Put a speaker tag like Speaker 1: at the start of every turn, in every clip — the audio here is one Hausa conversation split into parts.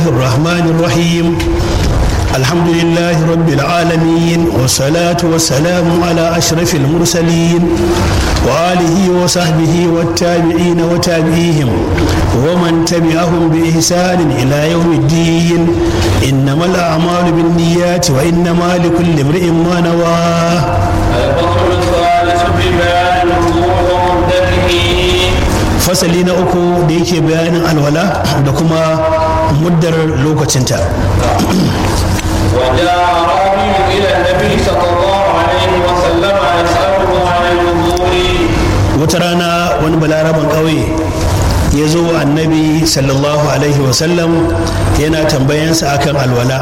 Speaker 1: الرحمن الرحيم الحمد لله رب العالمين والصلاة والسلام على أشرف المرسلين وآله وصحبه والتابعين وتابعيهم ومن تبعهم بإحسان إلى يوم الدين إنما الأعمال بالنيات وإنما لكل امرئ ما نواه
Speaker 2: الفصل الثالث في بيان الوضوء ومدته
Speaker 1: fasali na uku da yake bayanin alwala da kuma muddar lokacinta
Speaker 2: وجاء أعرابي إلى النبي صلى الله عليه وسلم يسأله عن الوضوء
Speaker 1: wata rana wani balaraban ƙauye ya zo wa annabi sallallahu alaihi wasallam yana tambayansa akan alwala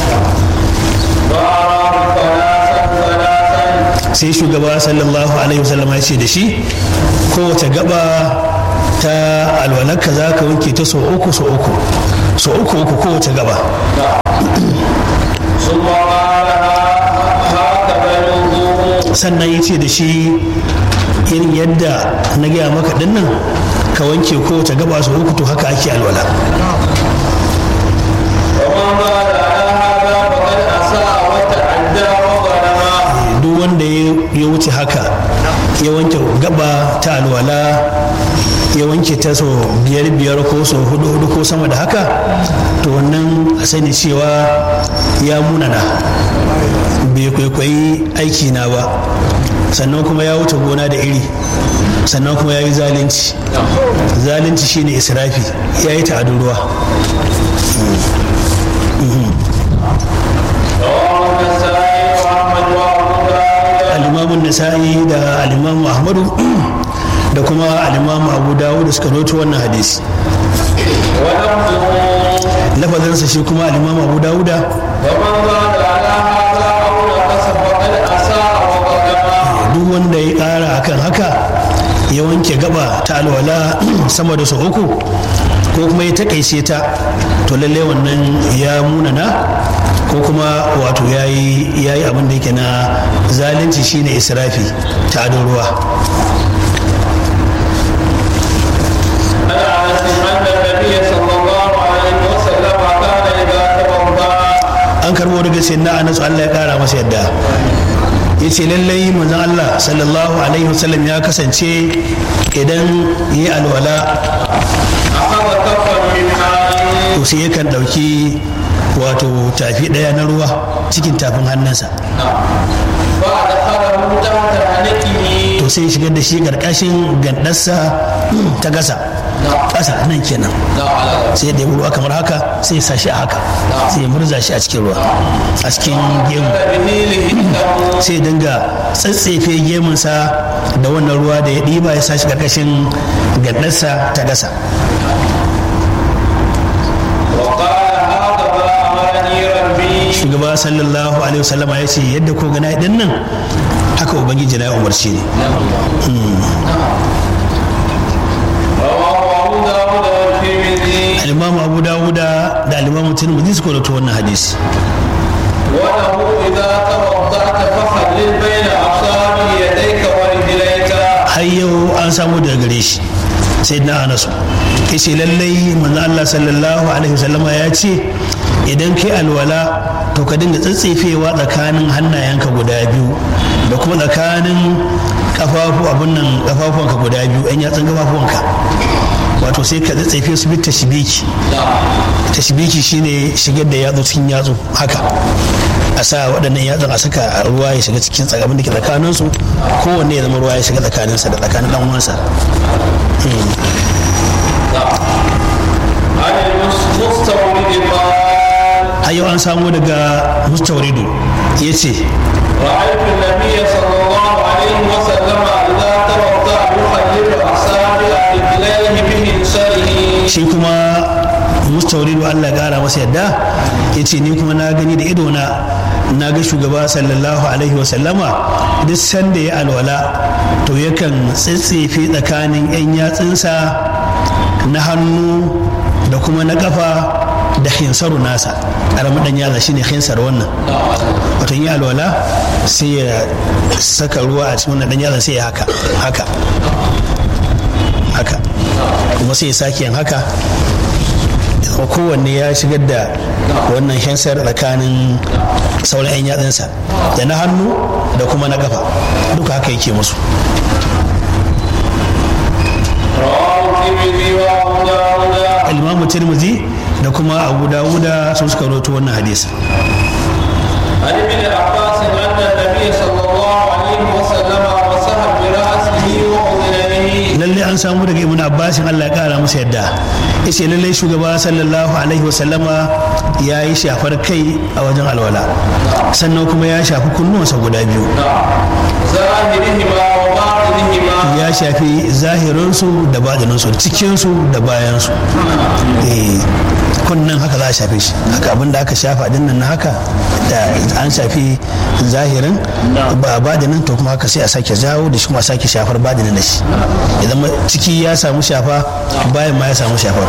Speaker 2: فأراه ثلاثا ثلاثا
Speaker 1: sai shugaba sallallahu alaihi wasallam ya ce da shi kowace gaba ta alwalarka za ka wanke ta sau uku sau uku sau uku uku kowace gaba
Speaker 2: ثم قال هكذا الوضوء
Speaker 1: sannan ya ce da shi irin yadda na gaya maka dinnan ka wanke kowace gaba sau uku to haka ake alwala
Speaker 2: ومن قال على هذا فقد أساء وتعدى وظلم
Speaker 1: duk wanda ya ya wuce haka ya wanke gaba ta alwala ya wanke ta sau biyar biyar ko sau hudu hudu ko sama da haka to wannan a sani cewa ya munana bai kwaikwayi aiki na ba sannan kuma ya wuce gona da iri sannan kuma ya yi zalunci zalunci shine israfi ya yi ta'adun ruwa
Speaker 2: رواه النسائي وأحمد وأبو داود
Speaker 1: alimamun nasa'i da alimamu ahmadu da kuma alimamu abu dawud da suka roto wannan hadisi
Speaker 2: ولفظه
Speaker 1: lafazinsa shi kuma alimamu abu dawuda
Speaker 2: ومن زاد على هذا أو نقص فقد أساء وظلم
Speaker 1: duk wanda ya ƙara akan haka ya wanke gaba ta alwala sama da sau uku ko kuma ya takaice ta to lalle wannan ya munana ko kuma wato ya yi abin da yake na zalunci shine israfi ta adon ruwa
Speaker 2: عن انس ان النبي صلى الله عليه وسلم كان اذا توضا
Speaker 1: an karbo daga sayyidina anas Allah ya kara masa yadda ya ce lallai manzon Allah sallallahu alaihi wasallam ya kasance idan yi alwala
Speaker 2: اخذ كفا من ماء
Speaker 1: to sai yakan ɗauki wato tafi ɗaya na ruwa cikin tafin hannunsa
Speaker 2: فادخله تحت حنكه
Speaker 1: to sai ya shigar da shi ƙarƙashin gandarsa ta gasa ƙasa nan kenan
Speaker 2: لا على
Speaker 1: sai ya ɗebi ruwa kamar haka sai ya sa shi a haka sai ya murza shi a cikin ruwa a cikin gemu
Speaker 2: به لهنه
Speaker 1: sai ya dinga tsatsefe gemunsa da wannan ruwa da ya ɗiba ya sa shi ƙarƙashin gandarsa ta gasa
Speaker 2: وقال هكذا امرني ربي
Speaker 1: shugaba sallallahu alaihi wasallama ya ce yadda ko gana ɗin nan haka ubangiji na ya umarci ne
Speaker 2: رواه ابو داود والترمذي
Speaker 1: alimamu abu dawuda da alimamu tirmidhi suka rawaito wannan hadisi
Speaker 2: وله اذا توضات فخلل بين اصابع يديك ورجليك
Speaker 1: har yau an samu daga gare shi sai na anasu ya ce lallai manzo Allah sallallahu alaihi wasallama ya ce idan kai alwala to ka dinga tsatsefewa tsakanin hannayenka guda biyu da kuma tsakanin kafafu abun nan kafafuwanka guda biyu yan yatsun kafafuwanka wato sai ka tsatsefe su bi tashbiki tashbiki shine shigar da yatsu cikin yatsu haka a sa waɗannan yatsun a saka ruwa ya shiga cikin tsakamin da ke tsakaninsu kowanne ya zama ruwa ya shiga tsakaninsa da tsakanin ɗan uwansa
Speaker 2: عن المستورد قال
Speaker 1: har yau an samo daga mustauridu ya ce
Speaker 2: رأيت النبي صلى الله عليه وسلم إذا توضأ يخلل أصابع رجليه بمنشره
Speaker 1: shi kuma mustauridu Allah ya ƙara masa yadda ya ce ni kuma na gani da idona na ga shugaba sallallahu alaihi wasallama duk sanda ya alwala to yakan tsitsefe tsakanin 'yan yatsunsa na hannu da kuma na kafa da hinsaru nasa ƙaramin ɗan yatsa shine hinsar wannan wato yi alwala sai ya saka ruwa a cikin wannan ɗan yatsa sai ya haka haka haka kuma sai ya sake yin haka kowanne ya shigar da wannan hensar tsakanin sauran 'yan yatsunsa da na hannu da kuma na kafa duka haka yake musu imamu tirmidhi da kuma abu dawuda sun suka roto wannan hadisi
Speaker 2: عن ابن عباس أن النبي صلى الله عليه وسلم مسح برأسه وأذنيه
Speaker 1: lalle an samu daga ibn abbasin allah ya kara masa yadda yace lalle shugaba sallallahu alaihi wasallama ya yi shafar kai a wajen alwala sannan kuma ya shafi kunnuwansa guda biyu
Speaker 2: ظاهرهما وباطنهما
Speaker 1: ya shafi zahirinsu da baɗininsu cikinsu da bayansu eh kunnan haka za a shafe shi haka abin da aka shafa din nan na haka da an shafi zahirin ba baɗinin to kuma haka sai a sake jawo da shi kuma a sake shafar baɗinin da shi idan ciki ya samu shafa bayan ma ya samu shafar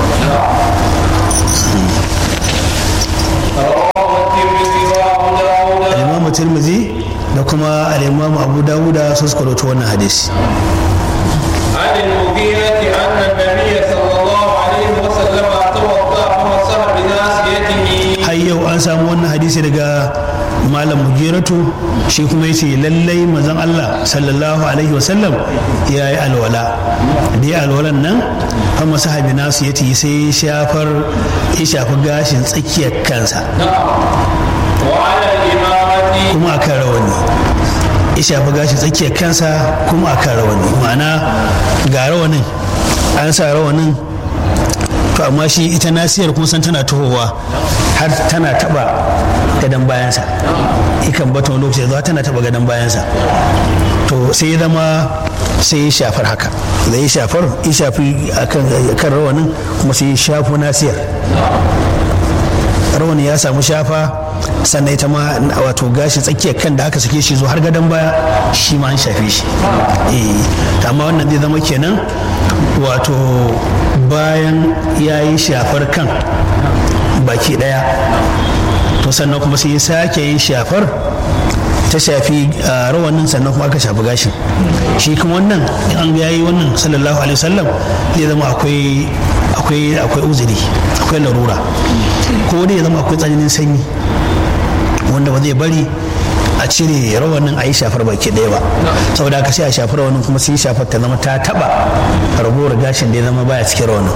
Speaker 2: رواه الترمذي وابو داود
Speaker 1: al-imamu tirmidhi da kuma al-imamu abu dawuda su suka rawaito wannan hadisi
Speaker 2: عن المغيرة أن النبي صلى الله عليه وسلم توضأ فمسح بناصيته
Speaker 1: har yau an samu wannan hadisi daga malam mugiratu shi kuma yace lallai manzon Allah sallallahu alaihi wasallam ya yi alwala da ya alwalan nan fa masahabi nasu yace sai shafar ya shafi gashin tsakiyar kansa
Speaker 2: وعلى الإمامة
Speaker 1: kuma akan rawani ya shafi gashin tsakiyar kansa kuma akan rawani ma'ana ga rawanin an sa rawanin to amma shi ita nasiyar kun san tana tohowa har tana taba gadon bayansa ikan bata wani lokaci zuwa tana taba gadon bayansa to sai ya zama sai ya shafar haka da ya shafar ya shafi akan rawanin kuma sai ya shafo nasiyar rawani ya samu shafa sannan ita ma wato gashi tsakiyar kan da aka sake shi zo har gadon baya shi ma an shafe shi eh amma wannan zai zama kenan wato bayan ya yi shafar kan baki daya to sannan kuma sai ya sake yin shafar ta shafi rawanin sannan kuma aka shafi gashin shi kuma wannan in an ga yayi wannan sallallahu alaihi wasallam zai zama akwai akwai akwai uzuri akwai larura ko dai ya zama akwai tsananin sanyi wanda ba zai bari a cire rawanin a yi shafar baki ɗaya ba saboda haka sai a shafi rawanin kuma sai shafar ta zama ta taba ragowar gashin da ya zama baya cikin rawanin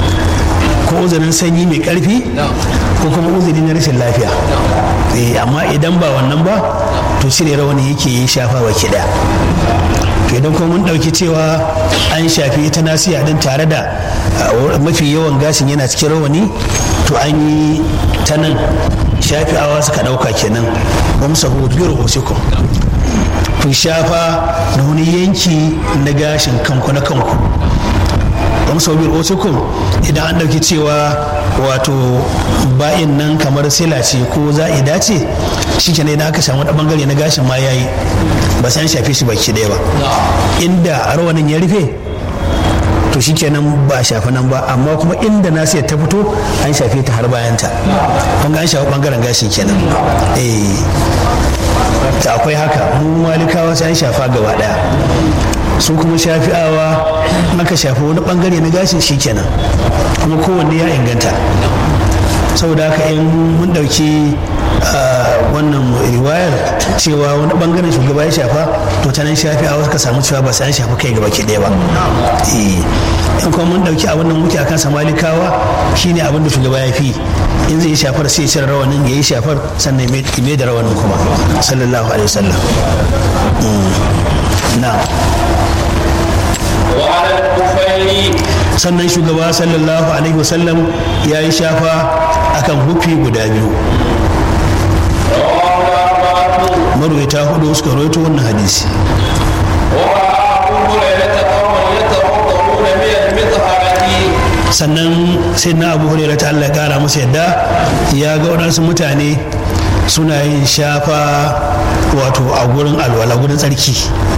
Speaker 1: ko uzurin sanyi mai karfi ko kuma uzuri na rashin lafiya amma idan ba wannan ba to cire rawani yake yi shafa baki ɗaya to idan kuma mun ɗauki cewa an shafi ita nasiya din tare da mafi yawan gashin yana cikin rawani to an yi ta nan shafi'awa suka ɗauka kenan wamsahu bi ru'usikum ku shafa da wani yanki na gashin kanku na kanku wamsahu bi ru'usikum idan an ɗauki cewa wato ba'in nan kamar sila ce ko za'ida ce shi kenan idan aka samu wani bangare na gashin ma yayi ba sai an shafe shi baki ɗaya ba inda rawanin ya rufe to shi kenan ba a shafi nan ba amma kuma inda nasiyar ta fito an shafe ta har bayanta kun ga an shafi bangaren gashin kenan eh ta akwai haka mu malikawa sai an shafa gaba daya su kuma shafi'awa aka shafi wani bangare na gashin shi kenan kuma kowanne ya inganta saboda haka in mun dauki wannan riwayar cewa wani bangaren shugaba ya shafa to ta nan shafi a ka samu cewa ba sai an shafi kai gaba ke ɗaya ba in kuma mun dauki abin da muke akan samalikawa shine abin da shugaba ya fi in zai shafar sai cire rawanin ya yi shafar sannan ya da rawanin kuma sallallahu alaihi wasallam na
Speaker 2: وعلى الكفين
Speaker 1: sannan shugaba sallallahu alaihi wasallam ya yi shafa akan hufi guda biyu
Speaker 2: رواه الأربعة
Speaker 1: marwaita hudu suka rawaito wannan hadisi
Speaker 2: ورأى أبو هريرة قوما يتوضؤون من المطهرة
Speaker 1: sannan sai na abu hurera ta Allah ya kara masa yadda ya ga waɗansu mutane suna yin shafa wato a gurin alwala gurin tsarki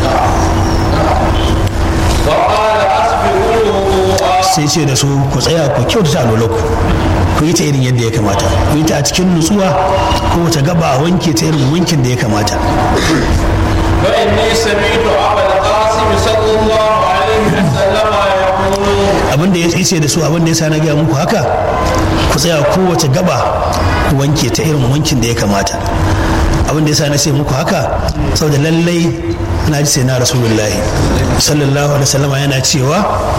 Speaker 2: فقال أسبغوا الوضوء
Speaker 1: sai ce da su ku tsaya ku kyautata alwalanku ku yi ta irin yadda ya kamata ku yi ta a cikin nutsuwa ko ta gaba a wanke ta irin wankin da ya kamata
Speaker 2: فإني سمعت أبا القاسم صلى الله عليه وسلم يقول
Speaker 1: abin abin da ya ce da su abin da ya sa na gaya muku haka ku tsaya kowace gaba ku wanke ta irin wankin da ya kamata abin da ya sa na ce muku haka saboda lallai na ji sai na rasulullahi sallallahu alaihi wasallama yana cewa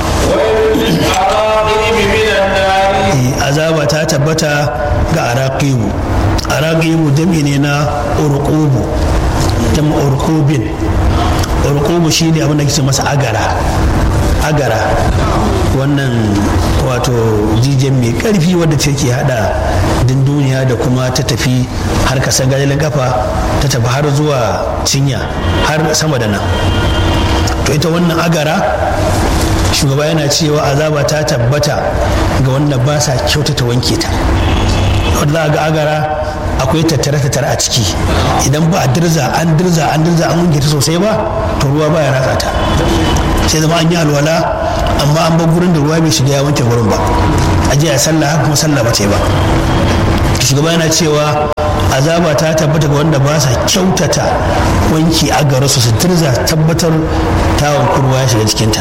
Speaker 1: azaba ta tabbata ga araqibu araqibu jami ne na urqubu jama urqubin urqubu shine abin da kike masa agara agara wannan wato jijiyan mai karfi wadda take hada dunduniya da kuma ta tafi har kasan gajalin kafa ta tafi har zuwa cinya har sama da nan to ita wannan agara shugaba yana cewa azaba ta tabbata ga wanda ba sa kyautata wanke ta wanda za ga agara akwai tattare tattare a ciki idan ba a dirza an dirza an dirza an wanke ta sosai ba to ruwa ba ya ratsa ta sai zama an yi alwala amma an bar gurin da ruwa bai shiga ya wanke gurin ba a jiya sallah haka kuma sallah ba ta yi ba shugaba yana cewa azaba ta tabbata ga wanda ba sa kyautata wanki a gare su su dirza tabbatar tawon kurwa ya shiga cikinta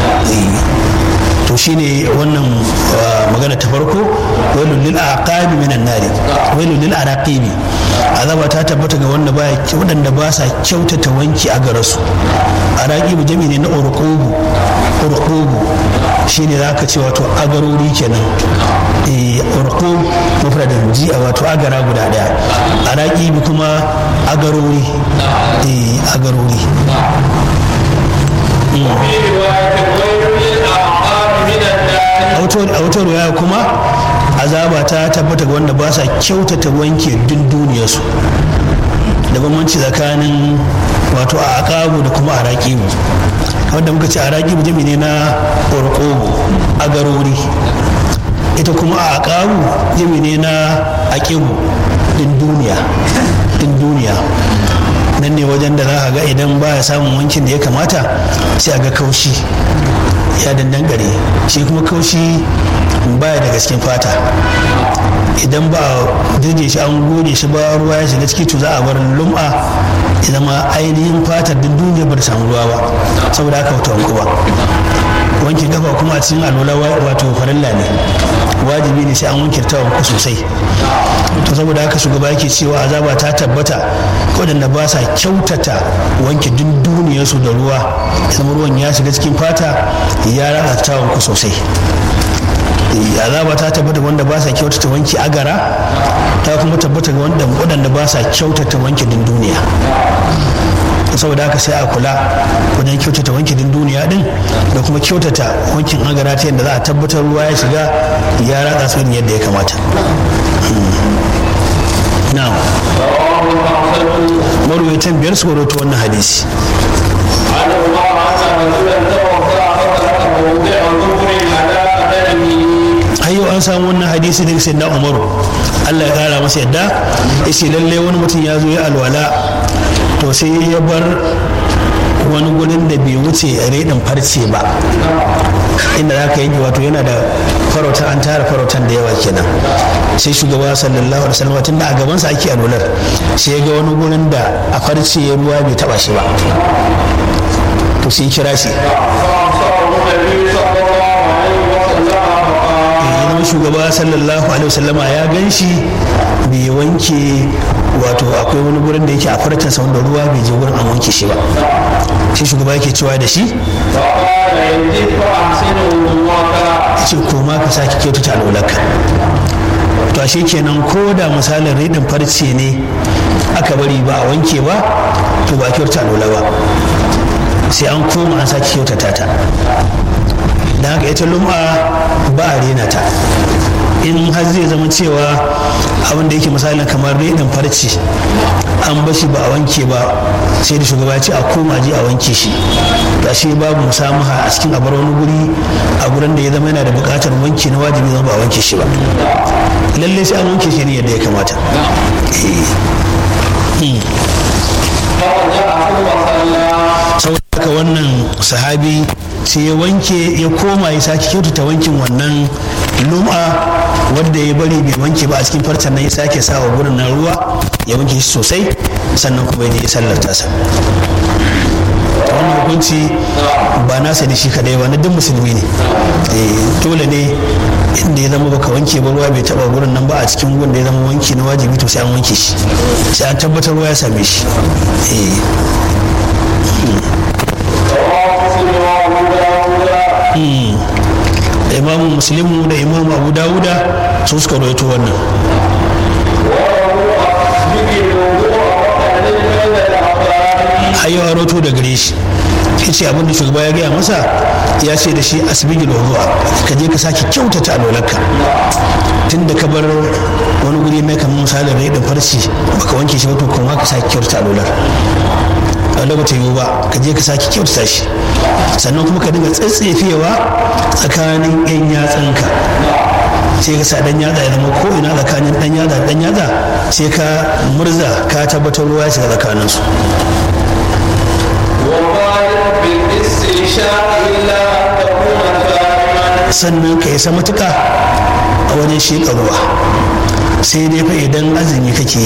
Speaker 1: to shine wannan magana ta farko wailul lil aqabi minan nari wailul lil araqibi azaba ta tabbata ga wanda baya wadanda ba sa kyautata wanki a gare su araqibu jami ne na urqubu urqubu shine zaka ce wato agarori kenan eh urqub mufradan ji wato agara guda daya araqibi kuma agarori eh agarori a wata ruwaya kuma azaba ta tabbata ga wanda ba sa kyautata wanke dun duniyarsu da bambanci tsakanin wato a akabu da kuma a raƙibu wanda muka ce a raƙibu jami ne na ƙorƙobo a garori ita kuma a akabu jami ne na aƙibu din duniya din duniya nan ne wajen da za a ga idan ba ya samun wankin da ya kamata sai a ga kaushi ya dandangare shi kuma kaushi baya daga cikin fata idan ba a dirje shi an gode shi ba ruwa ya shiga ciki to za a bar lum'a ya zama ainihin fatar din duniya ba ta samu ruwa ba saboda haka wata wanku ba wankin kafa kuma a cikin alola wato farilla ne wajibi ne sai an wanke ta wanku sosai to saboda haka shugaba yake cewa azaba ta tabbata waɗanda ba sa kyautata wanke duk duniyarsu da ruwa zama ruwan ya shiga cikin fata ya ratsa ta wanku sosai azaba ta tabbata wanda ba sa kyautata wanki agara ta kuma tabbata ga wanda waɗanda ba sa kyautata wanki din duniya saboda haka sai a kula wajen kyautata wankin duniya din da kuma kyautata wankin agara ta yadda za a tabbatar ruwa ya shiga ya ratsa su yadda ya kamata na'am marwaitan biyar su rawaito wannan hadisi yau an samu wannan hadisi daga sayyidina umaru allah ya kara masa yadda ya ce lallai wani mutum ya zo ya alwala to sai ya bar wani gurin da bai wuce redin farce ba inda za ka yanke wato yana da farauta an tara farautan da yawa kenan sai shugaba sallallahu alaihi wasallam tunda a gabansa ake alwalar sai ya ga wani gurin da a farce ya ruwa bai taba shi ba to sai kira shi zama shugaba sallallahu alaihi wasallama ya gan shi bai wanke wato akwai wani gurin da yake a farcinsa wanda ruwa bai je gurin an wanke shi ba shi shugaba yake cewa da shi ce koma ka sake kyautata alwalarka to ashe kenan ko da misalin redin farce ne aka bari ba a wanke ba to ba kyautata alwala ba sai an koma an sake kyautata ta da haka ita lum'a ba a rena ta in har zai zama cewa abin da yake misalin kamar redin farce an bashi ba a wanke ba sai da shugaba ce a koma je a wanke shi ga shi babu musamaha a cikin abar wani guri a gurin da ya zama yana da buƙatar wanke na wajibi zama ba a wanke shi ba lallai sai an wanke shi ne yadda ya kamata saboda haka wannan sahabi sai ya wanke ya koma ya sake kyautata wankin wannan lum'a wadda ya bari bai wanke ba a cikin farcen nan ya sake sa wa gurin nan ruwa ya wanke shi sosai sannan kuma ya je ya sallar tasa wannan hukunci ba nasa ne shi kadai ba na duk musulmi ne dole ne inda ya zama baka wanke ba ruwa bai taba gurin nan ba a cikin gun da ya zama wanki na wajibi to sai an wanke shi sai an tabbatar ruwa ya same shi imamu muslimu da imamu abu dawuda su suka rawaito wannan hayyawa roto da gare shi ya ce abinda shugaba ya gaya masa ya ce da shi asibigi da ruwa ka je ka sake kyautata alolarka tun da ka bar wani guri mai kamar misalin rai da farci baka wanke shi ba to kuma ka sake kyautata alolar wanda ba ta yiwu ba ka je ka sake kyautata shi sannan kuma ka dinga tsaitsefewa tsakanin yan yatsanka sai ka sa dan yatsa ya zama ko ina tsakanin dan yatsa dan yatsa sai ka murza ka tabbatar ruwa ya shiga tsakanin su sannan ka isa matuka a wajen sheƙa ruwa sai dai fa idan azumi kake